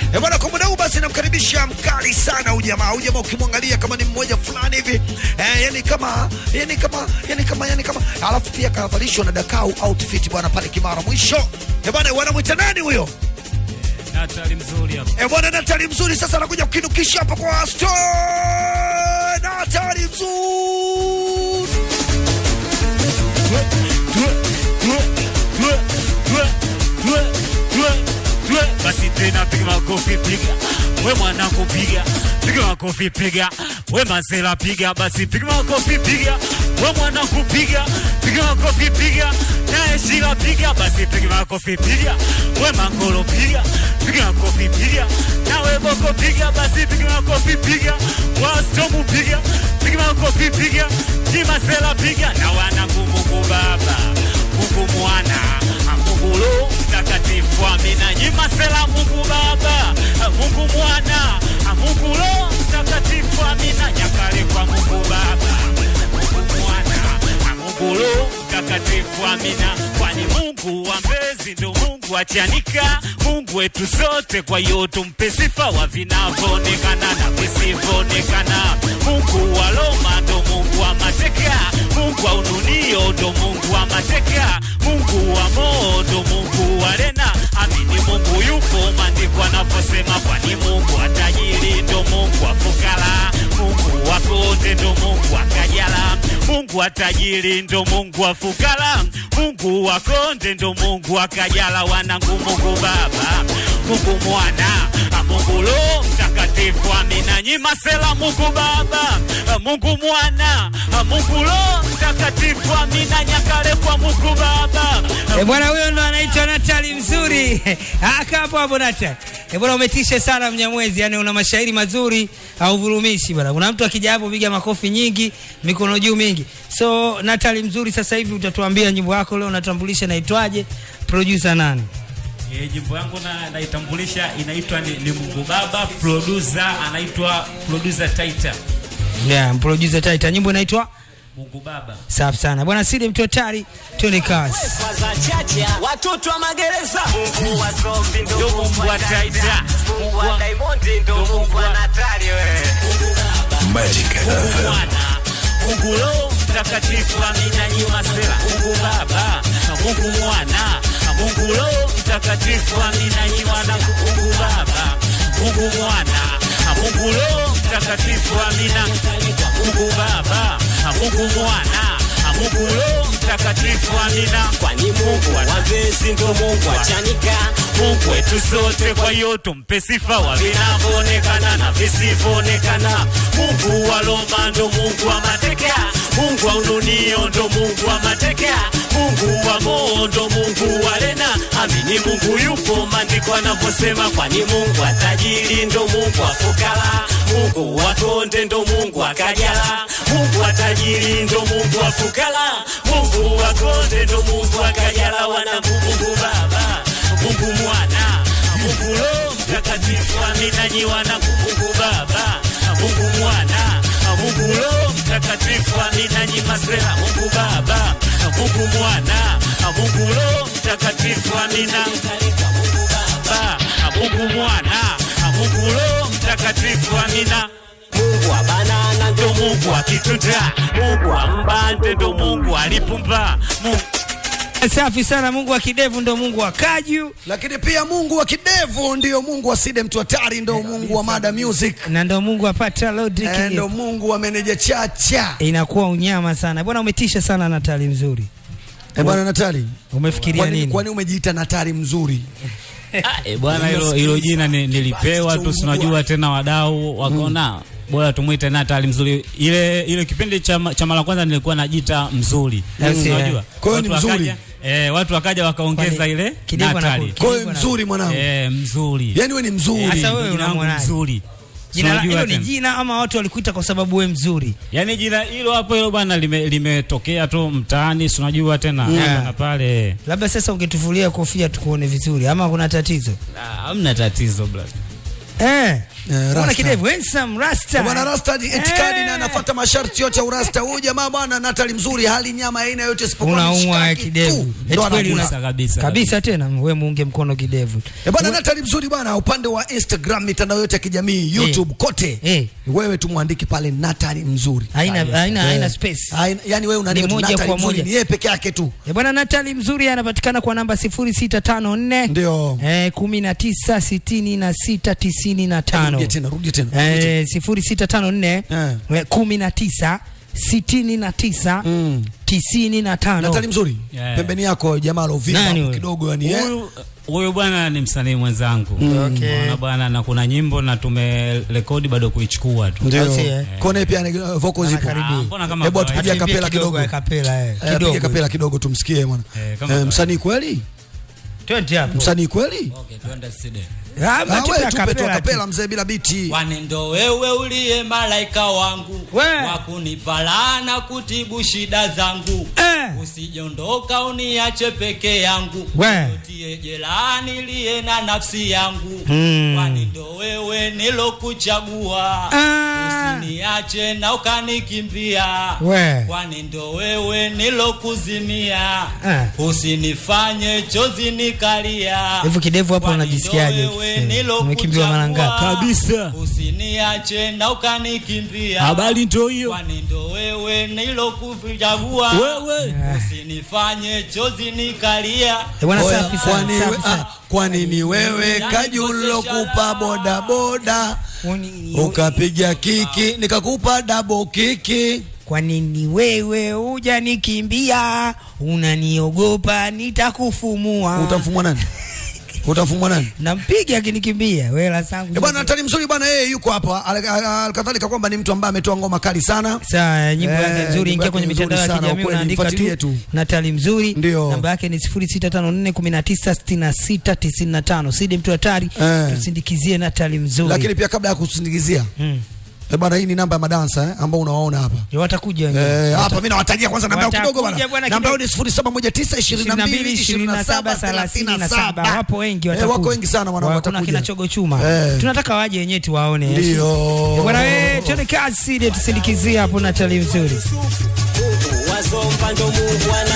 Eh bwana, kwa muda huu basi namkaribisha mkali sana huyu jamaa. Huyu jamaa ukimwangalia kama ni mmoja fulani hivi eh, yani kama yani kama yani kama yani kama, alafu pia kavalishwa na Dakau outfit bwana pale Kimara mwisho. Eh bwana, wanamwita nani huyo? Natali mzuri hapa. Eh bwana, Natali mzuri sasa anakuja kukinukisha hapa kwa store. Natali mzuri Basi tena piga makofi piga, we mwanangu piga, piga makofi piga, we mazela piga, basi piga makofi piga, we mwanangu piga, piga makofi piga, naye Shila piga, basi piga makofi piga, we mangolo piga, piga makofi piga, nawe boko piga, basi piga makofi piga, wastomu piga, piga makofi piga, kimazela piga, na wanangu Mungu Baba, Mungu Mwana, Mungu Roho Mtakatifu, amina. Nyima sela Mungu Baba, Mungu Mwana, Mungu Roho Mtakatifu, amina. Nyakale kwa Mungu Baba, Mungu Mwana, Mungu Roho Mtakatifu, amina. Kwani Mungu wa mbezi ndo Mungu achanika, Mungu wetu sote, kwa hiyo tumpe sifa wa vinavyoonekana na visivyoonekana. Mungu wa Roma ndo Mungu wa mateka, Mungu wa ununio ndo Mungu wa mateka, Mungu wa moo ndo Mungu wa rena. Amini Mungu yupo, maandiko anavyosema, kwani Mungu wa tajiri ndo Mungu wa fukara, Mungu wa konde ndo Mungu wa kajala, Mungu wa tajiri ndo Mungu wa fukara, Mungu wa konde ndo Mungu wa kajala. Wanangu Mungu Baba, Mungu Mwana, Mungu Roho Mtakatifu, amina. Nyima sela Mungu Baba, Mungu Mwana, Mungu Roho Mtakatifu, amina. Nyakale kwa Mungu Baba, E bwana, huyo ndo anaitwa Natali mzuri. Aka hapo hapo Natali. E bwana, umetisha sana Mnyamwezi, yani una mashairi mazuri, hauvurumishi bwana. Kuna mtu akija hapo piga makofi nyingi, mikono juu mingi. So Natali mzuri, sasa hivi utatuambia nyimbo yako leo unatambulisha naitwaje, producer nani? E, jimbo yangu na naitambulisha inaitwa ni, ni Mungu Baba, producer anaitwa producer Taita. Yeah, producer Taita. Nyimbo inaitwa Mungu Baba. safi sana bwana. Sidi mtu hatari, twende kazi. za chacha watoto wa magereza Mungu wa zombi ndo Ndo Mungu wa Taita. Mungu wa Diamond ndo Mungu wa Natali wewe Mungu Mwana, Mungu Roho Mtakatifu, amina. Nyima sela Mungu Baba, Mungu Mwana, Mungu Roho Mtakatifu, amina. Nyima na Mungu Baba, Mungu Mwana, Mungu Roho Mtakatifu, amina. Mungu Baba, Mungu Mwana, Mungu Roho Mtakatifu, amina. kwani Mungu wa mbezi ndo Mungu wa chanika Mungu wetu sote, kwa hiyo tumpe sifa wa vinavyoonekana na visivyoonekana. Mungu wa Roma ndo Mungu wa mateka, Mungu wa ununio ndo Mungu wa mateka, Mungu wa moo ndo Mungu wa rena. Amini Mungu yupo, maandiko anavyosema, kwani Mungu wa tajiri ndo Mungu wa fukara, Mungu wa konde ndo Mungu wa kajala, Mungu wa tajiri ndo Mungu wa fukara, Mungu wa konde ndo Mungu wa kajala. Wana Mungu Baba Mungu Mwana, Mungu Roho Mtakatifu, amina. Nyi wanangu, Mungu Baba, Mungu Mwana, Mungu Roho Mtakatifu, amina. Nyi masela, Mungu Baba, Mungu Mwana, Mungu Roho Mtakatifu, amina. Baba, Mungu Mwana, Mungu Roho Mtakatifu, amina. Mungu wa banana ndo Ndo Mungu wa kitunda, Mungu wa mbande, ndo Mungu alipumba, Mungu Safi sana. Mungu wa kidevu ndo Mungu wa kaju lakini pia Mungu wa kidevu ndio Mungu wa Side mtu hatari, ndio Mungu wa Mada Music, na ndo Mungu wa Patra Lodrick. eh, ndio Mungu wa meneja Chacha. Inakuwa unyama sana bwana, umetisha sana Natali mzuri. Eh bwana Natali, Umefikiria kwani nini? kwani umejiita Natali mzuri? Ah, eh, bwana hilo hilo jina ni- nilipewa tu, sinajua tena wadau wakaona bora tumwite Natali mzuri. Ile ile kipindi cha ma- cha mara kwanza nilikuwa najita mzuri, Mm. unajua Kwa hiyo ni Watu mzuri. wakaja- Eh, watu wakaja wakaongeza Kwani ile kidevu Natali. anaku- Kwa hiyo Kidevu mzuri mwanangu, Eh, mzuri. yani wewe ni mzuri. Sasa Eh, wewe jina langu unamwonaje? mzuri. Jina la- Unajua hilo ni tena. jina ama watu walikuita kwa sababu we mzuri? Yaani jina hilo hapo hilo bwana lime- limetokea tu mtaani, si unajua tena Yeah. hapa na pale. Labda sasa ungetufulia kofia tukuone vizuri, ama kuna tatizo? Ah, Hamna tatizo brother. Eh. Bwana Rasta. kidevu handsome rasta. Bwana Rasta itikadi Eh. na anafuata masharti yote ya urasta. Huyu jamaa bwana Natali mzuri, hali nyama aina yote isipokuwa Unaumwa mishikaki kidevu. tu. Eti Ndo kweli anakula. una- kabisa Kabisa tena wewe muunge mkono kidevu. Eh, bwana Natali mzuri bwana, upande wa Instagram, mitandao yote ya kijamii, YouTube kote, Eh. wewe tumwandike pale Natali mzuri. Haina haina Eh. haina space. Haina- Yani wewe unaandika Ni tu moja Natali kwa mzuri, moja. ni yeye peke yake tu. Eh, bwana Natali mzuri anapatikana kwa namba 0654 Ndio. eh 19 66 95. Rudia tena, rudia tena. rudia tena. Eh 0654 Eh. eh, 19 69 Mm. 95. Natali mzuri, Yeah. pembeni yako jamaa alovimba Nani hapo huyo? kidogo yani eh. Huyu- huyu bwana ni msanii mwenzangu Okay. Unaona bwana na kuna nyimbo na tumerekodi bado kuichukua tu Ndio. Basi, eh. Kone pia ni uh, vocals zipo. Anakaribia. Ah, mbona kama Hebu kawaida? atupigie Akimbia kapela kidogo. eh, kapela eh. Eh, Piga Kidogo. kapela kidogo tumsikie bwana. Eh, kama Eh, kawaida. msanii kweli? Twende hapo. Msanii kweli? Okay, tuende studio. Ah, Ah, matupe wewe ya tupe tu kapela tu. kapela mzee bila biti. Kwani ndo wewe uliye malaika wangu We. wa kunipala na kutibu shida zangu Eh. usijondoka uniache peke yangu We. tie jelani liye na nafsi yangu Mm. kwani ndo wewe nilokuchagua Ah. usiniache na ukanikimbia We. kwani ndo wewe nilokuzimia Ah. usinifanye chozi nikalia Hivyo kidevu hapo Kwani unajisikiaje? ndo wewe Eh, nilokuchagua. Umekimbiwa mara ngapi? Kabisa. usiniache na ukanikimbia Habari ndio hiyo. kwani ndo wewe nilokuchagua Wewe. usinifanye chozi nikalia Eh, bwana Oya, safi sana. kwani safi we- sana. ah, kwani ni wewe kajulo kupa boda boda Kwani- ukapiga kiki nikakupa double kiki Kwa nini wewe hujanikimbia? Unaniogopa nitakufumua. utamfumwa nani utamfumwa nani Nampiga akinikimbia. Wela sangu. Eh, bwana Natali mzuri bwana yeye yuko hapa Al- al- alkadhalika kwamba ni mtu ambaye ametoa ngoma kali sana Sawa, nyimbo Eh, yake nzuri, nyimbo ingia yake kwenye nzuri mitandao ya sana, kijamii ukweli, unaandika mfuatilie tu tu. Natali mzuri. Ndio. Namba yake ni 0654196695. Sidi mtu hatari, Eh. tusindikizie Natali mzuri. lakini pia kabla ya kusindikizia Mm. eh, bwana hii ni namba ya madansa eh, ambao unawaona hapa Ndio watakuja wengine. Eh, hapa mimi nawatajia kwanza namba yao kidogo Watakuja bwana. bwana Namba yao kidogo. ni 0719222737 wapo wengi Eh, wako wengi sana wana kuna watakuja. kina chogo chuma Eh. tunataka waje wenyewe tuwaone eh. Ndio. Eh, bwana wewe twende kazi Sidi tusindikizie hapo Natali mzuri wazompa ndo Mungu ana